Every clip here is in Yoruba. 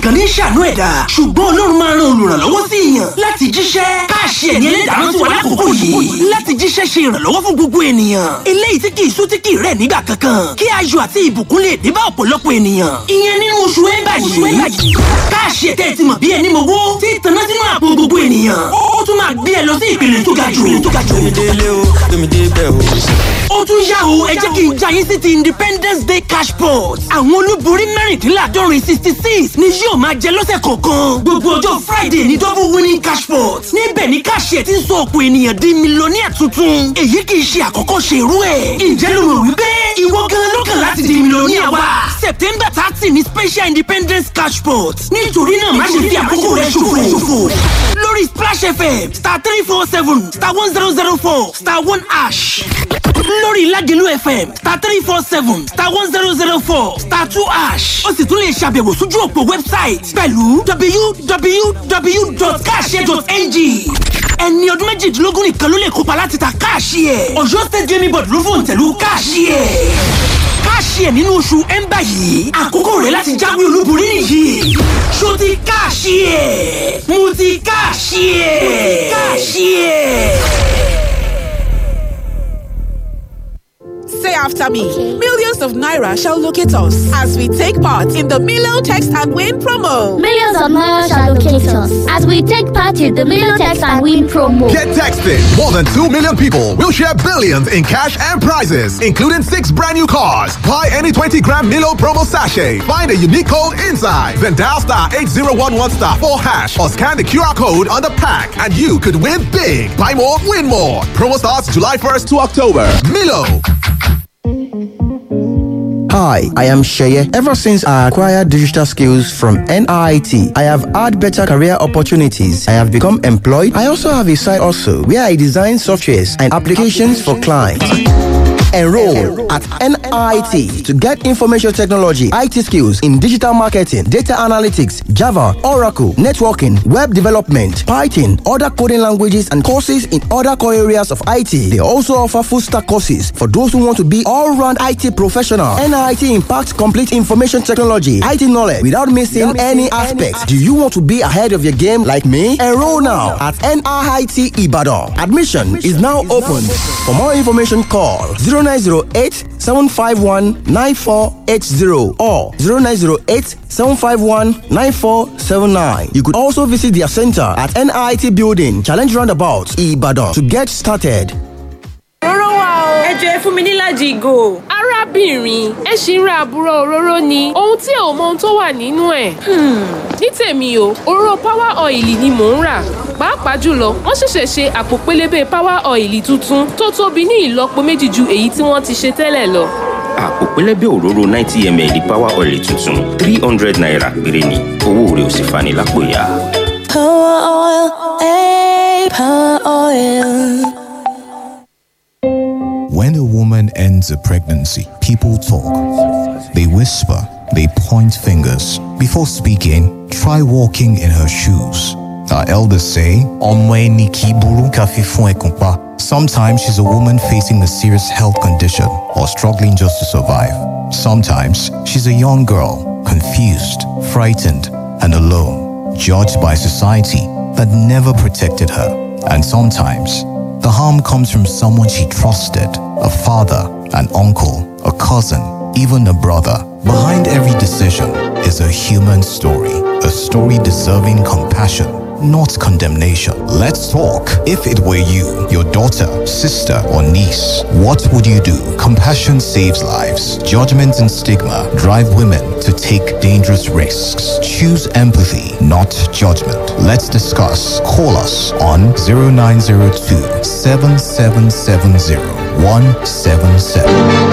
nìkan ní ṣàánú ẹ̀dá ṣùgbọ́n ọlọ́run máa ran olùrànlọ́wọ́ sí èèyàn láti jíṣẹ́ káàṣì ẹ̀ní ẹlẹ́dàá rántí wa lákòókò yìí láti jíṣẹ́ ṣe ìrànlọ́wọ́ fún gbogbo ènìyàn eléyìí tí kì í sú tí kì í rẹ̀ nígbà kankan kí ayọ̀ àti ìbùkún lè dé bá ọ̀pọ̀lọpọ̀ ènìyàn ìyẹn nínú oṣù ẹ̀ńbà yìí káàṣì ẹ̀tẹ́ ti mọ̀ bí ẹni mowó tí ìtànná sínú àpò gbogbo ènìyàn ó tún máa gbé ẹ lọ sí ìpele tó ga jù tó ga jù délé o tómi dé bẹ́ẹ̀ o. ó tún yá o ẹ jẹ́ kí n já yín sí ti independence day cash pot àwọn olúborí mẹ́rìndínláàdọ́rin sixty six ni yóò máa jẹ lọ́sẹ̀ kọ̀ọ̀kan gbogbo ọjọ́ friday ní double winning cash pot níbẹ̀ ni káṣíẹ̀ ti ń sọ ọ̀pọ̀ ènìyàn di mílíọ̀nìyà tuntun èyí kì í ṣe àkọ́kọ́ ṣe irú ẹ̀ ǹjẹ́ ló rò wípé ìwọ gan ló kàn láti di mílíọ̀nìyà wa september thirty ni special independence cash pot nítorí náà má ṣe fi àkókò rẹ ṣòfò lórí splash fm star three four seven star one zero zero four star one ash lórí Ládìlú FM star three four seven star one zero zero four star two ash ó sì tún lè ṣàbẹ̀wò sójú òpó wẹ́bsáìtì pẹ̀lú www.cash.ng ẹni ọdún méjìdínlógún nìkan ló lè kópa láti ta káàṣì ẹ̀ Ọ̀yọ́ state gaming board ló fòun tẹ̀lú káàṣì ẹ̀ káàṣì ẹ̀ nínú oṣù ẹ̀ńbà yìí àkókò rẹ̀ láti jáwé olúborí nìyí ṣó ti káàṣì ẹ̀ mo ti káàṣì ẹ̀ káàṣì ẹ̀. Say after me. Millions of Naira shall locate us as we take part in the Milo Text and Win promo. Millions of Naira shall locate us as we take part in the Milo Text and Win promo. Get texted. More than 2 million people will share billions in cash and prizes, including six brand new cars. Buy any 20 gram Milo promo sachet. Find a unique code inside. Then dial star 8011 star 4 hash or scan the QR code on the pack and you could win big. Buy more, win more. Promo starts July 1st to October. Milo. Hi, I am Sheye. Ever since I acquired digital skills from NIT, I have had better career opportunities. I have become employed. I also have a side also where I design softwares and applications for clients. Enroll at NIT to get information technology, IT skills in digital marketing, data analytics, Java, Oracle, networking, web development, Python, other coding languages, and courses in other core areas of IT. They also offer full stack courses for those who want to be all round IT professional. NIT impacts complete information technology, IT knowledge without missing any aspects. Do you want to be ahead of your game like me? Enroll now at NIT Ibadan. Admission is now open. For more information, call 0908 751 9480 or 0908 751 9479. You could also visit their center at NIT Building, Challenge Roundabout, Ibadan to get started. Òróró wà o. Ẹ jọ ẹ fún mi níláàjì ìgò. arábìnrin ẹ ṣì ń ra àbúrò òróró ni ohun tí ò mọ ohun tó wà nínú ẹ̀. ní tèmi o òróró power oil ni mò ń rà pàápàá jùlọ wọ́n ṣẹ̀ṣẹ̀ ṣe àpò pélébé power oil tuntun tó tóbi ní ìlọ́po méjì ju èyí tí wọ́n ti ṣe tẹ́lẹ̀ lọ. àpò pẹlẹbẹ òróró ninety ml power oil tuntun three hundred naira péré ni owó rẹ̀ ò sì fani lápò ya. Power oil, eh, power oil. When a woman ends a pregnancy, people talk. They whisper, they point fingers. Before speaking, try walking in her shoes. Our elders say, "Ọmọ ẹni kì í burú ká fi fún ẹkùn pa." Sometimes she's a woman facing a serious health condition or struggling just to survive. Sometimes she's a young girl, confused, frightened, and alone, judged by society that never protected her. And sometimes the harm comes from someone she trusted a father, an uncle, a cousin, even a brother. Behind every decision is a human story, a story deserving compassion, not condemnation. Let's talk. If it were you, your daughter, sister, or niece, what would you do? Compassion saves lives. Judgment and stigma drive women to take dangerous risks. Choose empathy, not judgment. Let's discuss. Call us on 0902 7770 177.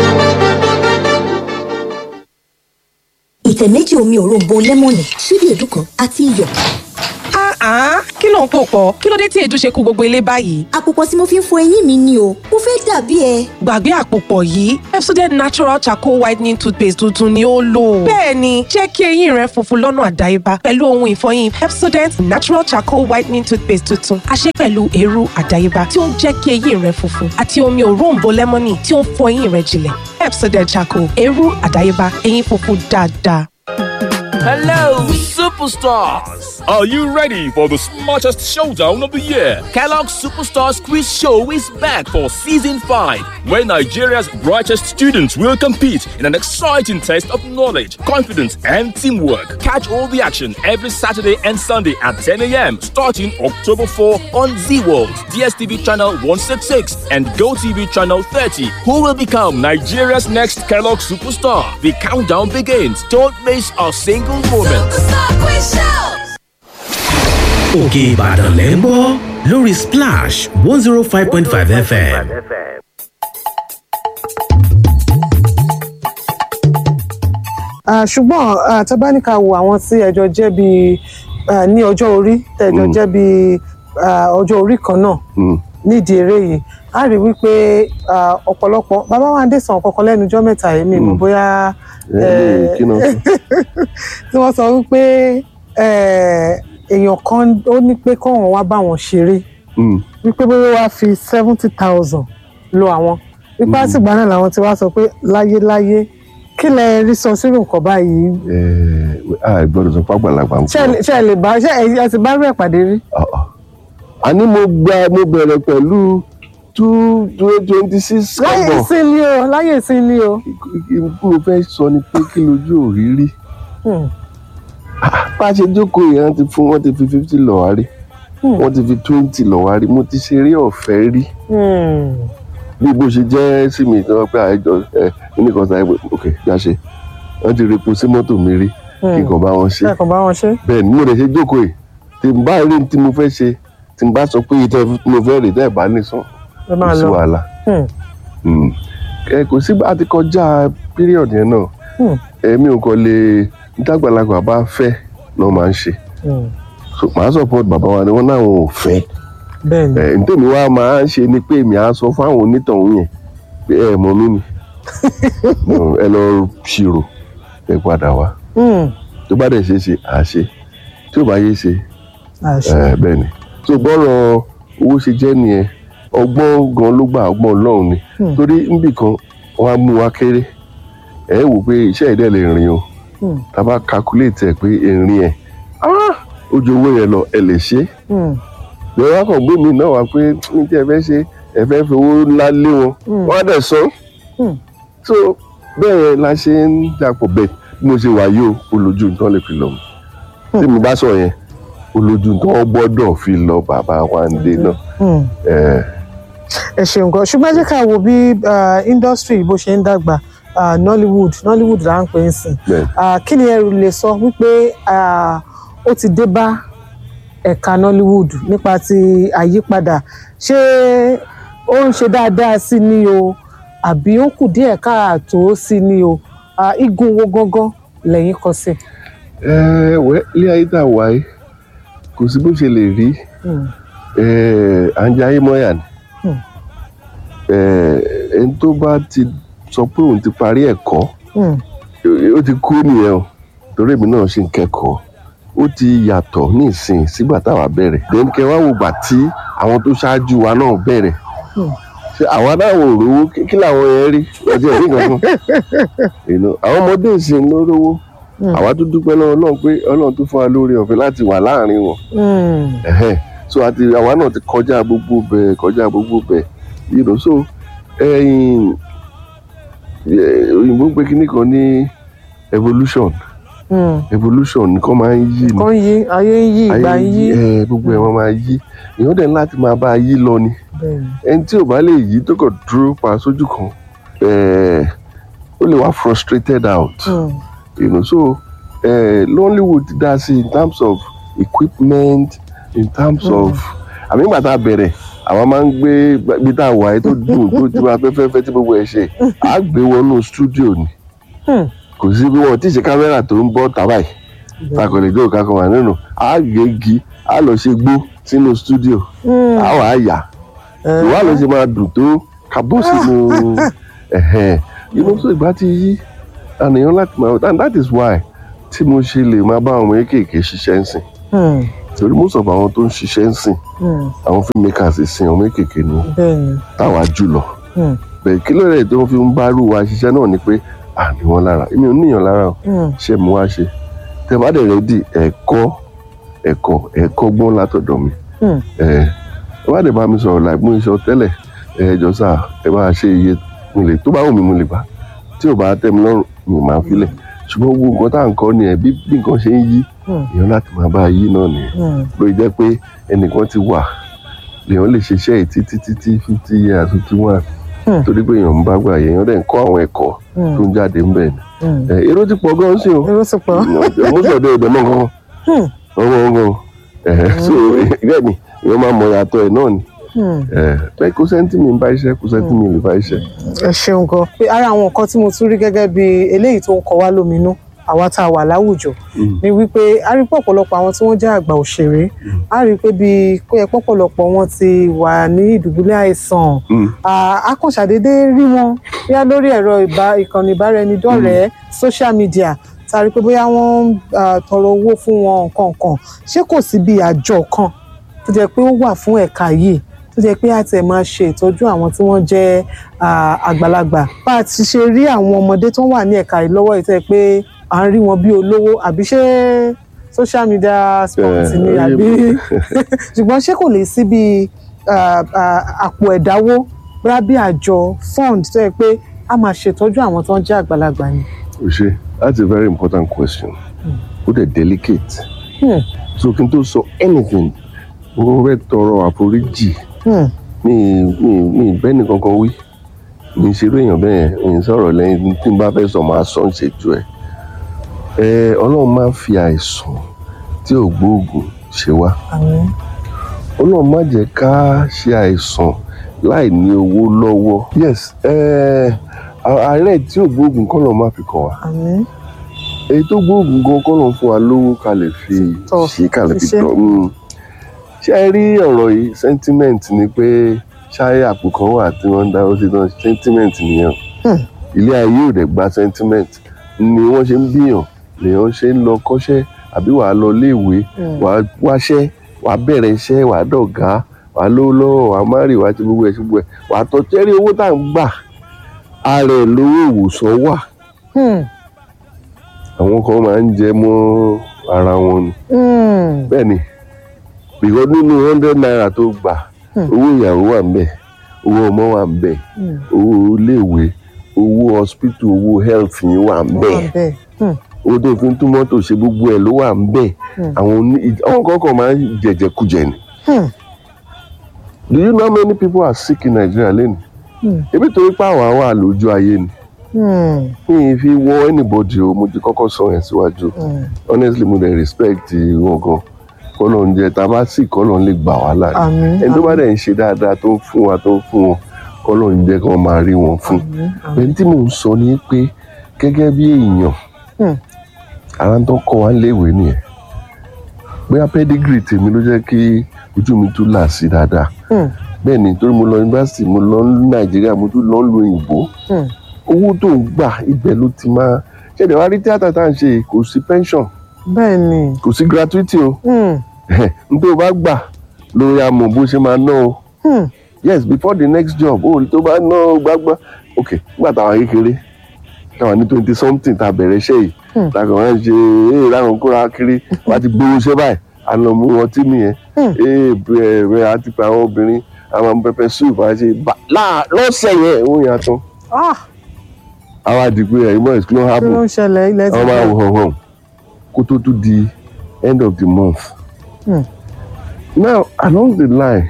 ìtẹ̀ méjì omi òróǹbó lẹ́mọ̀nì ṣíbí èédú kan àti iyọ̀. Ah, kí ló ń pò pọ̀? Kí ló dé tí èédú ṣe kú gbogbo ilé báyìí? àpòpọ̀ tí mo fi ń fọ eyín mi ni o mo fẹ́ dàbí ẹ. Gbàgbé àpòpọ̀ yìí, Pepsodent Natural Charcoal Whitening Toothpaste tuntun ni ó lò. Bẹ́ẹ̀ni, jẹ́ kí eyín rẹ funfun lọ́nà àdáyébá pẹ̀lú ohun ìfọyín Pepsodent Natural Charcoal Whitening Toothpaste tuntun. A ṣe pẹ̀lú eérú àdáyébá tí ó ń jẹ́ kí eyín rẹ funfun àti omi òróǹbó lẹ́mọ́nì tí ó ń fọ eyín rẹ jinlẹ̀. Pepsodent Charcoal, eérú àdáyébá, eyín funfun dáadáa. Hello, Superstars. Are you ready for the smartest showdown of the year? Kellogg's Superstars Quiz Show is back for season 5, where Nigeria's brightest students will compete in an exciting test of knowledge, confidence, and teamwork. Catch all the action every Saturday and Sunday at 10 a.m. starting October 4 on Z World, DSTV channel 166, and GoTV channel 30. Who will become Nigeria's next Kellogg superstar? The countdown begins. Don't miss a single moment. òkè ìbàdàn lẹ́ ń gbọ́ lórí splash one zero five point five fm. Ah, ṣùgbọ́n ah, tá a bá ní ká wo àwọn tí ẹjọ́ jẹ́ bí ah, ní ọjọ́ orí tẹ̀jọ́ jẹ́ bí ah, ọjọ́ orí kan náà nídìí eré yìí a rí wípé ah, ọ̀pọ̀lọpọ̀ bàbá wa dé sàn kankan lẹ́nu ọjọ́ mẹ́ta yìí mi mọ̀ bóyá Eh, kí náà sọ? tí wọ́n sọ wípé eh, èèyàn kan ó ní pé kóun wá bá wọn ṣeré wípé bóyá wàá fi seventy thousand lo àwọn wípé àtìgbà náà làwọn ti wá sọ pé láyéláyé kí lẹ rí sọ sírò nǹkan báyìí a gbọ́dọ̀ sọ fún àgbàlagbà ń ṣé ẹ lè- ṣé ẹ lè bá ṣé ẹ ẹ ti bá rí ẹ pàdé rí. àní mo gba mo bẹ̀rẹ̀ pẹ̀lú two twenty six láyé kọ́bọ̀ ìsìn ni o láyé ìsìn ni o. kí mo fẹ́ sọ ni pé kí lójú òrírí Hmm. bá a ṣe jókòó yẹn wọ́n ti fún wọ́n ti fi fifty lọ wá rí wọ́n ti fi twenty lọ wá rí mo ti ṣeré ọ̀fẹ́ rí Hmm. bí bó ṣe jẹ́ sí mi tí wọ́n pẹ́ àìjọ ẹ kíní kan sáyé pé ok já ṣe wọ́n ti repo sí mọ́tò mi rí kí n kàn bá wọn ṣe ẹ kàn bá wọn ṣe. bẹ́ẹ̀ ni mo lè ṣe jókòó yìí tí n bá rí tí mo fẹ́ ṣe tí n bá sọ pé ìtọ́ mo fẹ́ rè tẹ́ ẹ̀ bá nìsan ẹ máa kò sí lọ. wàhálà Hmm. Mm. ẹ kò sí bá a ti kọjá píríọ̀dù yẹn náà Hmm. èmi ò kàn lè dàgbàlagbà bá fẹ́ náà máa ń ṣe Hmm. so màá support bàbá wa ni wọ́n náà wọn ò fẹ́ bẹ́ẹ̀ni. ẹ ntẹ́mi wa máa ń ṣe ni pé èmi á sọ fún àwọn onítọ̀hún yẹn pé ẹ mọ̀ mí ni No, ẹ lọ ṣírò ẹ padà wá Hmm. tó bá dẹ̀ ṣe é ṣe à á ṣe tí ò bá yé ṣe àṣẹ. ẹ bẹ́ẹ̀ ni so bọ́rọ̀ owó ṣe jẹ́ nìyẹn ọgbọ́n gan ló gbà ọgbọ́n ọlọ́run ni Hmm. torí níbì kan wọ́n á mú wa kéré ẹ wò pé iṣẹ́ ìdẹ́ lè rìn o Hmm. tá a bá calculate ẹ̀ pé ìrìn ẹ̀ ah, ó ju owó yẹn lọ ẹ lè ṣe é Hmm. lọ́wọ́ akọ̀ gbé mi náà wá pé ní tí ẹ fẹ́ ṣe ẹ fẹ́ fi owó ńlá lé wọn Hmm. wọ́n á dẹ̀ san Hmm. so bẹ́ẹ̀ yẹn la ṣe ń dàpọ̀ bẹ́ẹ̀ bí mo ṣe wà yìí o olójú nǹkan lè fi lọ mi tí mi bá sọ yẹn olójú nǹkan gbọ́dọ̀ fi lọ bàbá wa ń dé náà Hmm. ẹ̀ ẹ ṣeun gan ṣùgbọ́n ẹ jẹ́ ká wo bí ah, industry bó ṣe ń dàgbà ah, nollywood nollywood là ń pè é sìn bẹ́ẹ̀ Ah, kí ni ẹ lè sọ wípé ah, ó ti dé bá ẹ̀ka nollywood nípa ti àyípadà ṣé ó ń ṣe dáadáa sí ni o àbí ó kù díẹ̀ káàtó sí ni o Ah, igun wo gangan lẹ́yìn kọ sí. ẹ̀ wẹ́ ilé ayé tá a wà yìí kò sí bó ṣe lè rí Hmm. ẹ̀ à ń jẹ ayé mọ́yà ni Hmm. ẹ̀ ẹni tó bá ti sọ pé òun ti parí ẹ̀kọ́ Hmm. ó ti kú nìyẹn o torí èmi náà ṣì ń kẹ́kọ̀ọ́ ó ti yàtọ̀ ní ìsìn sígbà táwa bẹ̀rẹ̀ then kẹ wá wò gbà tí àwọn tó ṣáájú wa náà bẹ̀rẹ̀ Hmm. ṣe àwa náà wò rówó kí kí làwọn yẹn rí ọjọ́ ìrí kankan You know, àwọn ọmọdé ìsìn ló rówó Hmm. àwa tó dúpẹ́ lọ́wọ́ náà pé ọlọ́run tó fún wa lórí ọ̀fẹ́ láti wà láàrin wọn Hmm. Ẹ̀hẹ́n. so àti àwa náà ti kọjá gbogbo bẹ́ẹ̀ kọjá gbogbo bẹ́ẹ̀ you know, so ẹ̀yìn eh, òyìnbó pé kíní kan ní evolution Hmm. evolution nǹkan máa ń yí ni nǹkan yí ayé ń yí ìgbà ń yí. ẹ gbogbo ẹ̀ wọ́n máa yí èèyàn dẹ̀ ní láti máa bá a yí lọ ni Bẹ́ẹ̀ni. ẹni tí ò bá lè yí tó kàn dúró pa sójú kan eh, ó lè wá frustrated out Hmm. you know so eh, Nollywood dá sí in terms of equipment in terms Mm. of àmì ìgbà tá a bẹ̀rẹ̀ àwọn máa ń gbé ibi tá a wà yìí tó dùn tó ti máa fẹ́fẹ́fẹ́ tí gbogbo ẹ̀ ṣe à á gbé wọnú studio ni Hmm. kò sí bí wọn ò tí ì ṣe kámẹ́rà tó ń bọ́ tàbá yìí ta kò lè gbé òkà kan wà nínú à á gé igi à á lọ ṣe gbó sínú studio Hmm. à á wà á yà ìwà ló ṣe máa dùn tó kábọ́ sínú ẹ̀hẹ́n you know so ìgbà tí yí àníyàn láti máa and that is why tí mo ṣe lè máa bá àwọn kéékèèké ṣiṣẹ́ ń sìn Hmm. torí most of àwọn tó ń ṣiṣẹ́ ń sìn Hmm. àwọn filmmakers sìn àwọn kéékèèké ni wọ́n bẹ́ẹ̀ni. táwa jù lọ Hmm. bẹ́ẹ̀ kí ló rẹ̀ tó ń fi ń bá rú wa ṣiṣẹ́ náà ni pé à ní wọn lára èmi ò níyàn lára o Hmm. ṣé mo wá ṣe tẹ bá dẹ̀ rẹ́dì ẹ̀kọ́ ẹ̀kọ́ ẹ̀kọ́ gbọ́n látọ̀dọ̀ mi Hmm. ẹ ẹ bá dẹ̀ bá mi sọ̀rọ̀ láì mú iṣan tẹ́lẹ̀ ẹ jọ sá ẹ bá ṣe iye mo lè tó bá wù mí mo lè bá tí ò bá tẹ́ mi lọ́rùn mi máa filẹ̀ ṣùgbọ́n gbogbo nǹkan tá à ń kọ́ ni ẹ̀ bí bí nǹkan ṣe ń yí Hmm. èèyàn láti máa bá a yí náà nìyẹn Hmm. ló jẹ́ pé ẹnìkan ti wà lèèyàn lè ṣiṣẹ́ yìí títí títí fifty years fifty one Hmm. torí pé èèyàn ń bá gbà èèyàn dẹ̀ ń kọ́ àwọn ẹ̀kọ́ Hmm. tó ń jáde ń bẹ̀ ni Hmm. ẹ, èrò ti pọ̀ gan-an sí o èrò ti pọ̀. mọ́sọ̀dọ̀ ẹ̀dẹ̀ mọ́ gan-an Hmm. ọmọ ọmọ ẹ̀ so bẹ́ẹ̀ ni èèyàn máa mọ ìyàtọ̀ ẹ̀ náà ni Hmm. ẹ̀ pé kò sẹ́ńtì mi ń bá iṣẹ́ kò sẹ́ńtì mi lè bá iṣẹ́. ẹ ṣeun gan pé ara àwọn nǹkan tí mo tún rí gẹ́gẹ́ bí eléyìí tó ń kọ wá lóminú àwa tá a wà láwùjọ ni wípé a rí pé ọ̀pọ̀lọpọ̀ àwọn tí wọ́n jẹ́ àgbà òṣèré a rí pé bí kó yẹ pọ̀pọ̀lọpọ̀ wọn ti wà ní ìdùbúlẹ̀ àìsàn Ah, a kàn ṣàdédé rí wọn bóyá lórí ẹ̀rọ ìbá- ìkànnì ìbáraẹnidọ́rẹ̀ẹ́ social media tá a rí pé bóyá wọ́n ń ah, tọrọ owó fún wọn nǹkan kan ṣé kò sí bí àjọ kan tó jẹ́ pé ó wà fún ẹ̀ka yìí tó jẹ́ pé a ti máa ṣe ìtọ́jú àwọn tí wọ́n jẹ́ ah, àgbàlagbà bá a ti ṣe rí àwọn ọmọdé tó wà ní ẹ̀ka yìí lọ́wọ́ yìí tó jẹ́ pé à ń rí wọn bí olówó àbí ṣé social media sport Eh, ni oye- àbí ṣùgbọ́n ṣé kò lè sí bí ah, ah, àpò ẹ̀dáwó bóyá bí àjọ fund tó yẹ pé a máa ṣètọ́jú àwọn tó ń jẹ́ àgbàlagbà ni. o ṣe that's a very important question ó dẹ̀ delicate Hmm. so kí n tó sọ anything mo fẹ́ tọrọ àforíjì Hmm. mi mi mi bẹ́ẹ̀ni kankan wí mi ń ṣerú èèyàn bẹ́ẹ̀ mi ń sọ̀rọ̀ lẹ́yìn tí n bá fẹ́ sọ máa sọ ń ṣètò ẹ̀ ẹ ọlọ́run máa ń fi àìsàn tí ò gbóògùn ṣe wá Àmín. ọlọ́run má jẹ́ ká ṣe àìsàn láì ní owó lọ́wọ́ yes ẹ àárẹ̀ tí ò gbóògùn kọ́ lọ́ọ́ má fi kàn wá Àmín. èyí tó gbóògùn gan kọ́ lọ́ọ́ fún wa lówó ká lè fi ṣe ká lè fi ṣiṣẹ́. tọ́ mm. ṣé ẹ rí ọ̀rọ̀ yìí sentiment ni pé ṣáyé àpò kan wà tí wọ́n ń dáwọ́ sí tán sentiment nìyẹn Hmm. ilé ayé ò dẹ̀ gba sentiment ni wọ́n ṣe ń bíyàn lèèyàn ṣe ń lọ kọ́ṣẹ́ àbí wàá lọ léèwé Hmm. wàá wáṣẹ́ wàá bẹ̀rẹ̀ iṣẹ́ wàá dọ̀gá wàá lówó lọ́wọ́ wàá márì wàá ti gbogbo ẹ̀ ṣe gbogbo ẹ̀ wàá tọ́ tẹ́rí owó tá à ń gbà ara ẹ̀ lówó ìwòsàn wà Hmm. àwọn kan máa ń jẹ mọ́ ara wọn ni Hmm. bẹ́ẹ̀ ni bìkọ́ nínú hundred naira tó gbà Hmm. owó ìyàwó wà ń bẹ̀ owó ọmọ wà ń bẹ̀ Hmm. owó iléèwé owó hospital owó health yín wà ń bẹ̀ Wà bẹ́ẹ̀. Hmm. owó tó fi ń tún mọ́tò ṣe gbogbo ẹ̀ ló wà ń bẹ̀ Hmm. àwọn oní àwọn kan kàn máa ń jẹjẹkújẹ ni Hmm. do you know how many people are sick in Nigeria lẹ́nu Hmm. ebi torí pé àwa wà lójú ayé ni Hmm. mi ì fi wọ anybody o mo ti kọ́kọ́ sọ yẹn síwájú Hmm. honestly mo dey respect wọn gan kọ́lọ̀ ń jẹ tá a bá sì kọ́lọ̀ ń lè gbà wá láàyè Àmín, ẹni tó bá àmín. dẹ̀ ń ṣe dáadáa tó ń fún wa tó ń fún wọn kọ́lọ̀ ń jẹ́ kí wọ́n máa rí wọn fún ẹni tí mò ń sọ ni pé gẹ́gẹ́ bí èèyàn Hmm. ara tó kọ́ wa léèwé nìyẹn bóyá pedigree tèmi ló jẹ́ kí ojú mi tún là sí dáadáa Hmm. bẹ́ẹ̀ ni torí mo lọ yunifásitì mo lọ ní nàìjíríà mo tún lọ lu òyìnbó Hmm. owó tó ń gbà ibẹ̀ ló ti máa ṣẹ̀dẹ̀ wá rí tíátà tá à ń ṣe yìí, kò sí pension bẹ́ẹ̀ ni. kò sí gratuity o Hmm. n tó bá gbà ló ya mọ̀ bó ṣe máa ná o Hmm. yes before the next job o tó bá ná o gbágbá ok nígbà táwa kékeré táwa ní twenty something tá a bẹ̀rẹ̀ iṣẹ́ yìí Hmm. lákàn wá ń ṣe ee láwọn kóra kiri wá ti gbowó iṣẹ́ báyìí àná mú wọn tí nìyẹn ee bẹ́ẹ̀ bẹ́ẹ̀ àti pé àwọn obìnrin àwọn pẹpẹ soup á ṣe bá láà lọ́sẹ̀ yẹn ó yàn tán Ah, àwa di pé ẹ̀yin boys kí ló kí happen ló ń ṣẹlẹ̀ ilẹ̀ ti àwọn máa bẹ̀rẹ̀? wò hàn hàn kó tó tún di end of the month Hmm. now along the line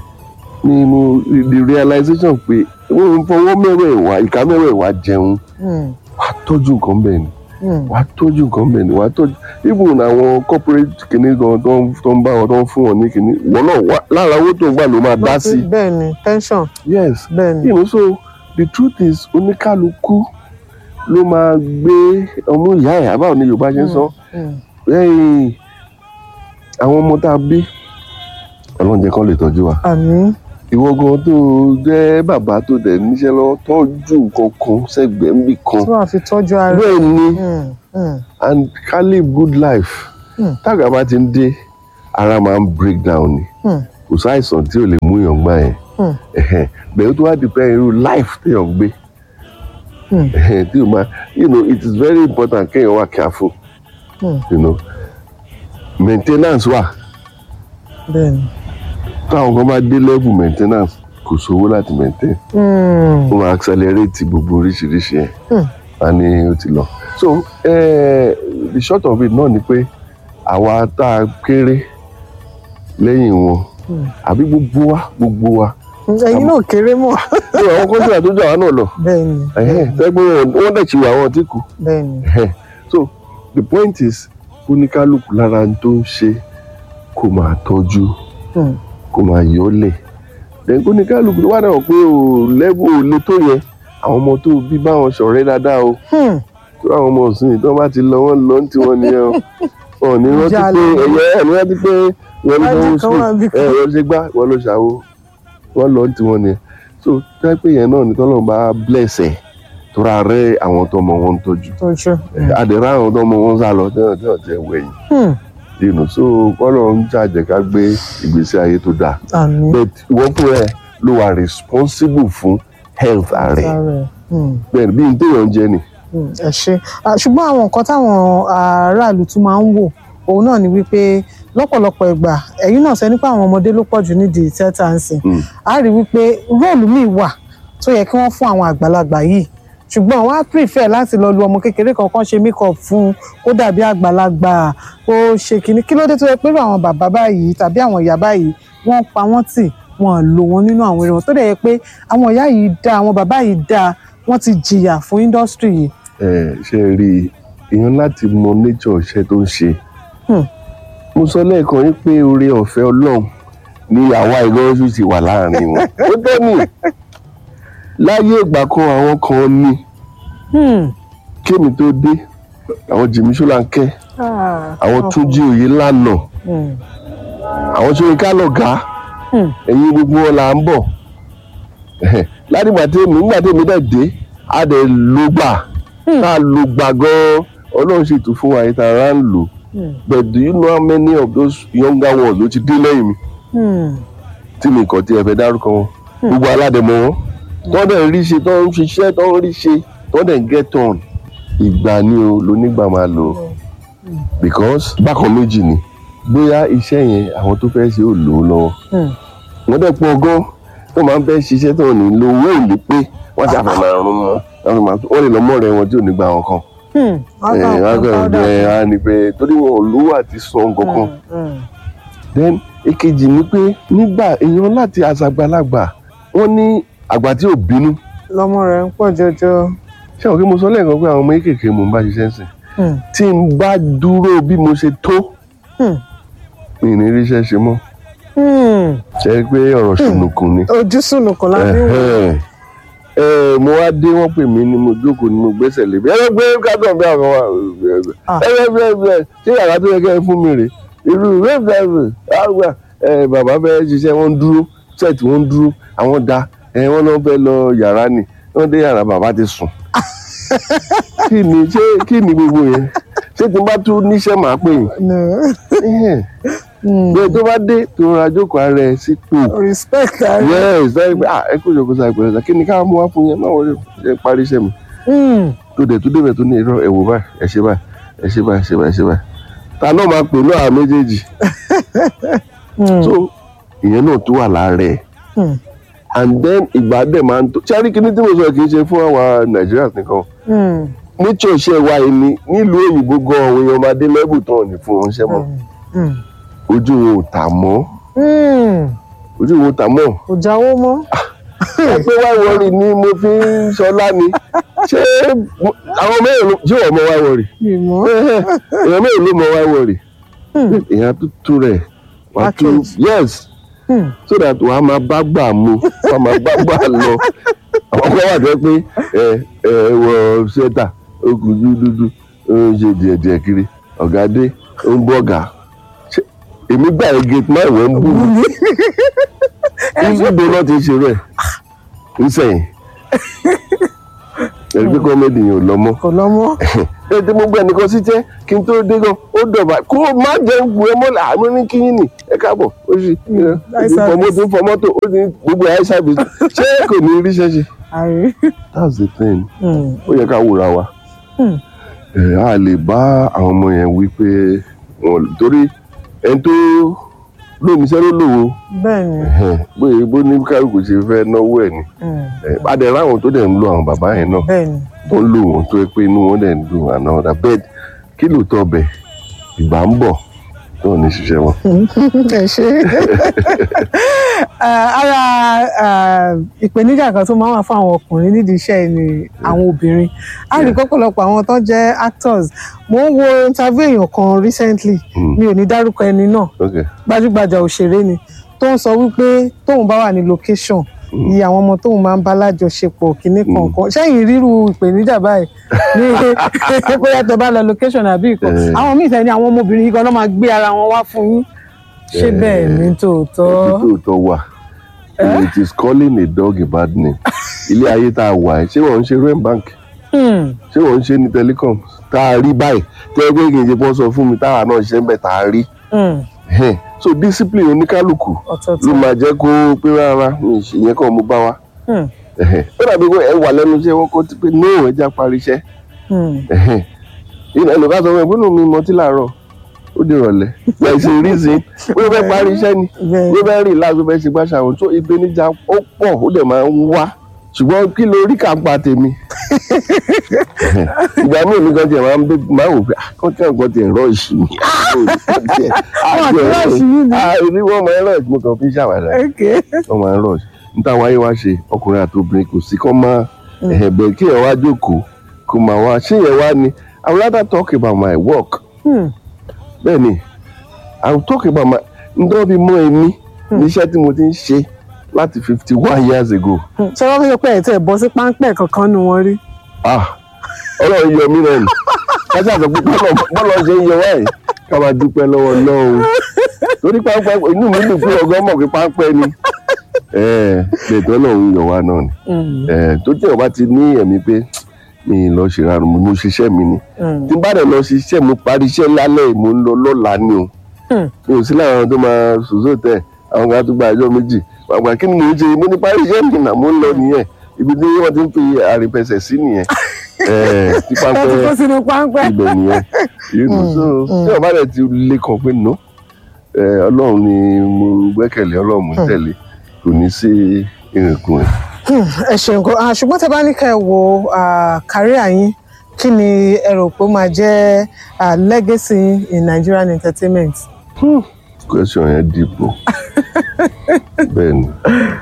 ni mo the realization pé wọ́n ń fọwọ́ mẹ́wẹ̀ẹ̀wá ìka mẹ́wẹ̀ẹ̀wá jẹun Hmm. wà á tọ́jú nǹkan bẹ́ẹ̀ ni Hmm. wà á tọ́jú nǹkan bẹ́ẹ̀ ni wà á tọ́jú even àwọn corporate kìíní gan tó ń tó ń bá wọn tó ń fún wọn ní kìíní wọn náà wà lára owó tó ń gbà ló máa dá sí i bẹ́ẹ̀ ni pension. yes bẹ́ẹ̀ ni. you know so the truth is oníkálukú ló máa gbé ọmú ìyá ẹ̀ àbáwọn ní yorùbá ṣe ń sọ Hmm. lẹ́yìn àwọn ọmọ tá a bí ọlọ́run jẹ́ kán lè tọ́jú wa Àmín. ìwọ gan tó jẹ́ bàbá tó dẹ̀ níṣẹ́ lọ́wọ́ tọ́jú nǹkan kan sẹ́gbẹ̀ẹ́ níbì kan tí wàá fi tọ́jú ara bẹ́ẹ̀ ni Hmm. Hmm. and ká live good life Hmm. tága bá ti ń dé ara máa ń break down ni Hmm. kò sáìsàn tí ò lè mú èèyàn gbà yẹn Hmm. Ẹ̀hẹ̀n. bẹ́ẹ̀ tó wá dìpẹ́ irú life téèyàn gbé Hmm. Ẹ̀hẹ̀n, tí o máa you know it is very important kéèyàn wà careful you know maintenance wà bẹ́ẹ̀ni. táwọn kan bá dé level maintenance kò sówó láti maintain Hmm. ó máa accelerate gbogbo oríṣiríṣi ẹ̀ Hmm. a ní ó ti lọ so eh, the short of it náà ni pé àwa tá a kéré lẹ́yìn wọn Hmm. àbí gbogbo wa gbogbo wa ẹ̀yin náà kéré mọ́. ní àwọn kọ́ńtà tó jà wá náà lọ bẹ́ẹ̀ni tẹ́gbọ́n wọ́n dẹ̀ ti wà àwọn tí kù bẹ́ẹ̀ni. so the point is oníkálukú lára ń tó ń ṣe kó máa tọ́jú Hmm. kó máa yọ́lẹ̀ then oníkálukú wà náà pé o lẹ́bù ò le tó yẹn àwọn ọmọ tó bí báwọn ṣọ̀rẹ́ dáadáa o Hmm. tó àwọn ọmọ ọ̀sìn tó bá ti lọ wọ́n lọ ní tiwọn nìyẹn o wọn ò ní rántí Ìjà pé lọ. ẹ̀yẹ ẹ̀ ní rántí pé wọ́n ló Wájú sanwó kan wà bí sùn kan. ẹ̀ wọ́n ṣe gbá wọ́n ló ṣàwo wọ́n lọ ní tiwọn nìyẹn so tẹ́pẹ́ yẹn náà ní tọ́lọ́run bá bless ẹ̀ tó ra rẹ́ àwọn tó ọmọ wọn ń tọ́jú tọ́jú. àdèrè àwọn tó ọmọ wọn sá lọ tẹ́wọ̀n tẹ́wọ̀n tẹ́ wẹ̀yìn Hmm. you know so kọ́lọ̀ ń jàjẹ́ ká gbé ìgbésí ayé tó dáa àmín. but ìwọ́n fún ẹ ló wà responsible fún health ààrẹ Sáré. Hmm. bẹ́ẹ̀ bí n téèyàn ń jẹ ni Mm, ẹ ṣe Ah, ṣùgbọ́n àwọn nǹkan táwọn aráàlú tún máa ń wò òun náà ni wípé lọ́pọ̀lọpọ̀ ìgbà ẹ̀yin náà sọ nípa àwọn ọmọdé ló pọ̀ jù nídìí tíátà ń sìn a rí wípé róòlù míì wà tó yẹ kí wọ́n fún àwọn àgbàlagbà yìí ṣùgbọ́n wọ́n á prefer láti lọ lu ọmọ kékeré kankan ṣe make-up fún un kó dàbí àgbàlagbà kó ṣe kínní kí ló dé tó yẹ pé irú àwọn bàbá báyìí tàbí àwọn ìyá báyìí wọ́n pa wọ́n tì wọ́n lò wọ́n nínú àwọn eré wọn tó dẹ̀ yẹ pé àwọn ìyá yìí dáa àwọn bàbá yìí dáa wọ́n ti jìyà fún industry yìí ẹ ṣe rí i èèyàn láti mọ nature iṣẹ́ tó ń ṣe Hmm. mo sọ lẹ́ẹ̀kan yín pé oore ọ̀fẹ́ ọlọ́run ni àwa ìgbọ́nsù ti wà láàrin wọn ó tọ́ ni láyé ìgbà kan àwọn kan ní kémi tó dé àwọn jìmí ṣọláńkẹ́ àwọn túnjí òye lánàá àwọn ṣóyínká lọ̀gá ẹ̀yin gbogbo wọn là ń bọ̀ ládìgbà tèmi nígbà tèmi dẹ̀ dé a dẹ̀ ló gbà tá a ló gbà gan-an ọlọ́run sì tún fún wa yìí tá a rà ń lò but do you know how many of those younger ones ló ti dé lẹ́yìn mi tí mi kàn tí ẹ fẹ́ dárúkọ wọn gbogbo aládẹ̀mọ wọn tó dẹ̀ rí ṣe tó ń ṣiṣẹ́ tó ń rí ṣe tó dẹ̀ ń get on ìgbà ni o lónígbà máa lò ó because bákan méjì ni bóyá iṣẹ́ yẹn àwọn tó fẹ́ ṣe ò lò ó lọ́wọ́ wọ́n dẹ̀ pọ̀ gan tó máa ń fẹ́ ṣiṣẹ́ tó ní lo owó ìlú pé wọ́n ti àfẹ́ máa rún mọ́ wọ́n lè lọ mọ́ rẹ̀ wọn tí ò ní gba wọn kan ẹ á ní pé torí wọn ò lówó àti san kankan then èkejì ni pé nígbà èèyàn láti àṣàgbàlagbà wọn ní àgbà tí ò bínú lọmọ rẹ ń pọ̀ jọjọ. ṣé àwọn kí mo sọ lẹ́ẹ̀kan pé àwọn ọmọ kéékèèké mò ń bá ṣiṣẹ́ sìn tí n bá dúró bí mo ṣe tó mi ì ní ríṣẹ́ ṣe mọ́ ṣe é pé ọ̀rọ̀ ṣùnùkùn ni ojú sùnùkùn lábí wò. Ẹ̀hẹ́n. Ẹ, mo wá dé wọ́n pè mí ni mo jókòó ni mo gbẹ́sẹ̀ lé bí ẹ gbé kádùn bí àwọn wa ẹ ẹ ẹ ẹ ṣé yàrá tó yẹ kẹ́ ẹ fún mi rè irú rẹ́ẹ̀fẹ̀rẹ̀ àgbà ẹ bàbá fẹ́ ṣiṣẹ́ wọ́n ń dúró ṣẹ́ẹ̀tì wọ́n ń dúró àwọn da ẹ wọ́n náà fẹ́ lọ yàrá ni wọ́n dé yàrá bàbá ti sùn kí ni ṣé kí ni gbogbo yẹn ṣé tí n bá tún níṣẹ́ màá pè yín bẹ́ẹ̀ tó bá dé tó ra jókòó ara ẹ̀ sípò respect ara yes very good ah ẹ kó ìjọba sa ìpẹ̀lẹ̀ sa kí ni káwọn mú wá fún yẹn máa wọlé ẹ parí iṣẹ́ mi tó dẹ̀ tó débẹ̀ tó ní irọ́ ẹ wò báyìí ẹ ṣe báyìí ẹ ṣe báyìí ẹ ṣe báyìí ẹ ṣe báyìí ta náà máa pè ní àwọn méjèèjì so ìyẹn náà tó wà lára ẹ̀ and then ìgbà dẹ̀ máa ń tó ṣáà rí kíní tí mo sọ kì í ṣe fún àwa Nàìjíríà nìkan nature iṣẹ́ wa yìí ni nílùú òyìnbó gan àwọn èèyàn máa dé lẹ́bù tán ò ní fún wọn ṣẹ́ mọ́ ojú wọn ò tà mọ́ ojú wọn ò tà mọ́ kò jáwó mọ́. ẹ pé wá wọrí ni mo fi ń sọlá ni ṣé àwọn mẹ́rin ló ṣé wọ́n mọ wá wọrí èèyàn mẹ́rin ló mọ wá wọrí èèyàn tútù rẹ̀ wà tú yes so that wàá máa bá gbà mu wàá máa bá gbà lọ àwọn kan wà jẹ́ pé ẹ ẹ wọ ṣẹ́tà ó kù dúdú ó ń ṣe díẹ̀díẹ̀ kiri ọ̀gá dé ó ń bọ̀ ọ̀gá Ṣé èmi gbà ẹ gate máa wọ̀ ń bù mí níbo náà ti ṣe rẹ̀ nsẹ̀yìn ẹ̀rí pé kọ́mẹ́dì yẹn ò lọ mọ́ kò lọ mọ́ ẹ tí mo gbé ẹnìkan sí jẹ́ kí n tó dé gan ó dọ̀bà kó o má jẹ́ ń bu ẹ mọ́lẹ̀ àmọ́ ní kí yín nì ẹ káàbọ̀ ó sì fọmọ́ tí ń fọ mọ́tò ó sì gbogbo ẹ̀ ṣàbí ṣé kò ní ríṣẹ́ ṣe. that's the thing ó yẹ ká wúra wa ẹ á lè bá àwọn ọmọ yẹn wí pé wọn torí ẹni tó lómi iṣẹ́ ló lòwò bẹ́ẹ̀ ni ẹ̀hẹ́n, bóyá bó ní kálukú ṣe fẹ́ náwó ẹ̀ ni mm, adẹ láwọn tó dẹ̀ ń lo àwọn bàbá yẹn náà bẹ́ẹ̀ ni tó ń lò wọ́n tó yẹ pé inú wọn dẹ̀ ń dùn àná ọ̀dà bẹ́ẹ̀ kí ló tọ́ bẹ̀ ìgbà ń bọ̀ tó ò ní ṣiṣẹ́ wọn. ẹ ṣe Ah, ara ah, ìpèníjà kan tó máa ń wà fún àwọn ọkùnrin nídìí iṣẹ́ yìí ni àwọn obìnrin a rí pọ́pọ̀lọpọ̀ àwọn tó jẹ́ actors mo ń wo interview èèyàn kan recently mi ò ní dárúkọ ẹni náà Okay. gbajúgbajà òṣèré ni tó ń sọ wípé tóun bá wà ní location iye àwọn ọmọ tóun máa ń bá lájọṣepọ̀ kínní kankan sẹ́yìn ríru ìpèníjà báyìí ní bóyá tó bá lọ location àbí ìkan Eh. àwọn míì sẹ́ni àwọn ọmọbìnrin yìí gan náà máa gbé ara wọn wá fún yín ṣé Eh. bẹ́ẹ̀ ni tòótọ́ Ibi tó tọ́ wà it is calling a dog a bad name ilé ayé tá a wà ẹ́ ṣé wọ́n ń ṣe rent bank Hmm. ṣé wọ́n ń ṣe ní telecom tá a rí báyìí tẹ́ ẹ pé kì í ṣe pọ́n sọ fún mi táwa náà ṣe ń bẹ̀ tá a rí Hmm. Ẹhẹ́n. so discipline oníkálukú Ọ̀tọ̀ọ̀tọ̀. ló máa jẹ́ kó pé rárá mi ì ṣe ìyẹn kan mo bá wa Hmm. Ẹhẹ́n. ó dàbí pé ẹ wà lẹ́nu iṣẹ́ wọn kó ti pé no ẹ já parí iṣẹ́ Hmm. Ẹhẹ́n. ìnà ẹnìkan sọ fún mi gbọ́dọ̀ mi mọtí làárọ̀ ó di ìrọ̀lẹ́ like ṣe reason ó fẹ́ parí iṣẹ́ ni ó fẹ́ rìn láàbò fẹ́ ṣe gbàṣà àwọn tó ìpèníjà ó pọ̀ ó dẹ̀ máa ń wá ṣùgbọ́n kí ló rí kàńpà tèmi ìgbà míì mi gan tiẹ̀ máa ń bẹ máa ń wò pé kọ́ńtà nǹkan tiẹ̀ rọ ìṣì mi Wọ́n ti rush yín ni. àìrí wọ́n máa ń rọ̀ mo kàn fi ṣàwàdà Okay. wọ́n máa ń rọ̀ níta wáyé wá ṣe ọkùnrin àti obìnrin kò sí kọ́ máa Mm. ẹ̀bẹ̀ kí ẹ̀ wá jókòó kó máa wá ṣé yẹn wá ni I would rather talk about my work Hmm. bẹ́ẹ̀ ni I will talk about my ǹdọ́ bí mọ́ ẹ̀mí níṣẹ́ tí mo ti ń ṣe láti fifty one years ago ṣé wọ́n fi sọ pé ẹ̀ tẹ̀ bọ́ sí páńpẹ́ kankan nu wọn rí. ah ọlọ́run yọ mí rẹ̀ nù kájà sọ pé bọ́lọ̀ bọ́lọ̀ ṣe ń yọ wáyé ká máa dúpẹ́ lọ́wọ́ lọ́hùn torí pápá inú mi dùn pé ọgọ́ mọ̀ pé pápẹ́ ni lẹ́tọ́ ọlọ́run yọ wá náà ni Eh, tó tí ọba ti ní ẹ̀mí pé mi ì lọ ṣèrànù mi mo ṣiṣẹ́ mi ni tí n bá dẹ̀ lọ ṣiṣẹ́ mo parí iṣẹ́ lálẹ́ yìí, mo ń lọ lọ́la ni o mi ò sí láwọn tó máa sòsò tẹ̀ àwọn kan tó gba ẹjọ́ méjì àgbà kí ni mo ń ṣe mo ní parí iṣẹ́ mi nà mo ń lọ nìyẹn ibi tí wọ́n ti ń fi àrìnpẹ̀sẹ̀ sí nìyẹn Eh, tí ẹ ti pápẹ́ kó sínú páńpẹ́. ibẹ̀ nìyẹn you know, so tí ọba rẹ̀ ti lé kan pé no eh, ọlọ́run ni mo gbẹ́kẹ̀lé ọlọ́run mo ń tẹ̀lé kò ní sí ìrìnkùn rẹ̀. Hmm, ẹ ṣeun gan Ah, ṣùgbọ́n tẹ bá ní ká ẹ wo káríà yín kí ni ẹ rò pé ó máa jẹ́ ah, legacy in Nigerian entertainment. question yẹn dìbò bẹ́ẹ̀ ni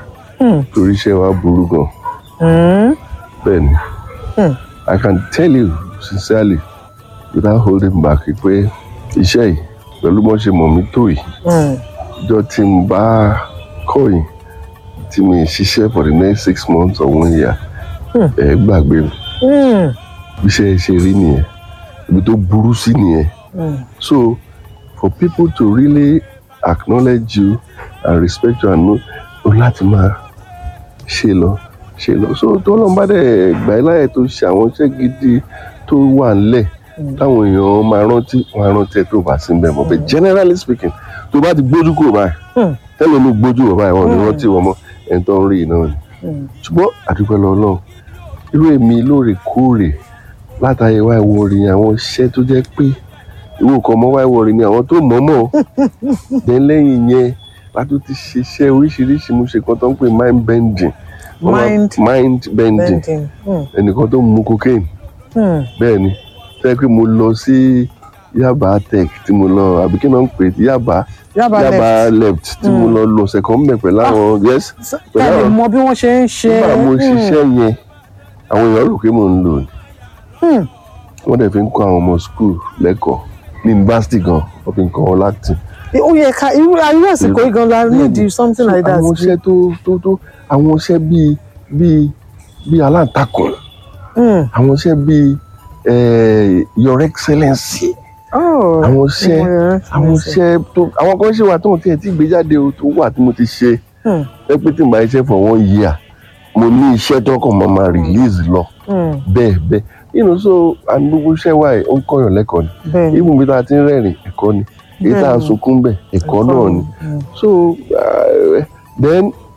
torí iṣẹ́ wa burú gan Hmm. bẹ́ẹ̀ ni Hmm. I can tell you sincerely without holding back pé iṣẹ́ yìí pẹ̀lú bọ́n ṣe mọ̀ mí tó yìí Hmm. ìjọ tí n bá kọ́ yìí tí mi ṣiṣẹ́ for the next six months or one year Hmm. ẹ gbàgbé mi Hmm. bí iṣẹ́ ṣe rí nìyẹn ibi tó burú sí nìyẹn Hmm. so for people to really acknowledge you and respect you and know o láti máa ṣe lọ ṣe lọ so tó lọ́n bá dẹ̀ gbà ẹ́ láyè tó ṣe àwọn iṣẹ́ gidi tó wà ńlẹ̀ táwọn èèyàn máa rántí wọn á rántí ẹ tó bá sí bẹ́ẹ̀ mọ́ but generally speaking tó bá ti gbójú kúrò báyìí Hmm. tẹ́lẹ̀ ló gbójú wọ̀ báyìí wọn ò ní Hmm. rántí wọn mọ́ ẹni tó ń rí iná ni Hmm. ṣùgbọ́n àdúgbò lọ náà irú èmi lóòrèkóòrè látàyè wá ìwọ orin àwọn iṣẹ́ tó jẹ́ pé ìwọ kan mọ́ wá ìwọ orin ni àwọn tó mọ̀ mọ̀ then lẹ́yìn yẹn látó ti ṣiṣẹ́ oríṣiríṣi mo ṣe kan tó ń pè mind bending Wọ́n máa- Mind mind bending bending. Hmm. ẹnìkan tó ń mu cocaine Hmm. bẹ́ẹ̀ ni tẹ́ pé mo lọ sí Yaba tech tí mo lọ àbí kí náà ń pè é Yaba Yaba left tí mo Hmm. lọ lọ ọ̀sẹ̀ kan mẹ́ pẹ̀lú àwọn yes ká lè mọ bí wọ́n ṣe ń ṣe. nígbà mo Hmm. ṣiṣẹ́ yẹn àwọn èèyàn rò pé mò ń lò ní Hmm. wọ́n dẹ̀ fi ń kọ́ àwọn ọmọ school lẹ́kọ̀ọ́ ní yunifásitì gan wọ́n fi ń kọ́ wọn láti. ó yẹ ká irú irú àsìkò yìí gan la need something like that. àwọn iṣẹ́ tó tó tó àwọn iṣẹ́ bíi bíi bíi aláǹtakùn Hmm. àwọn iṣẹ́ bíi eh, your excellency Oh, àwọn iṣẹ́ Your àwọn Excellency. iṣẹ́ tó àwọn kan ṣe wà tó ń tiẹ̀ tí gbé jáde o tó wà tí mo ti ṣe Hmm. ẹ pé tí n bá iṣẹ́ for one year mo ní iṣẹ́ tó kàn máa máa release lọ Hmm. bẹ́ẹ̀ bẹ́ẹ̀ you know so and gbogbo iṣẹ́ wa yìí ó ń kọ́yàn lẹ́kọ̀ọ́ ni Bẹ́ẹ̀ni. even bí tá a ti ń rẹ́rìn ẹ̀kọ́ ni èyí tá a Bẹ́ẹ̀ni. sunkún bẹ̀ ẹ̀kọ́ náà ni so uh, then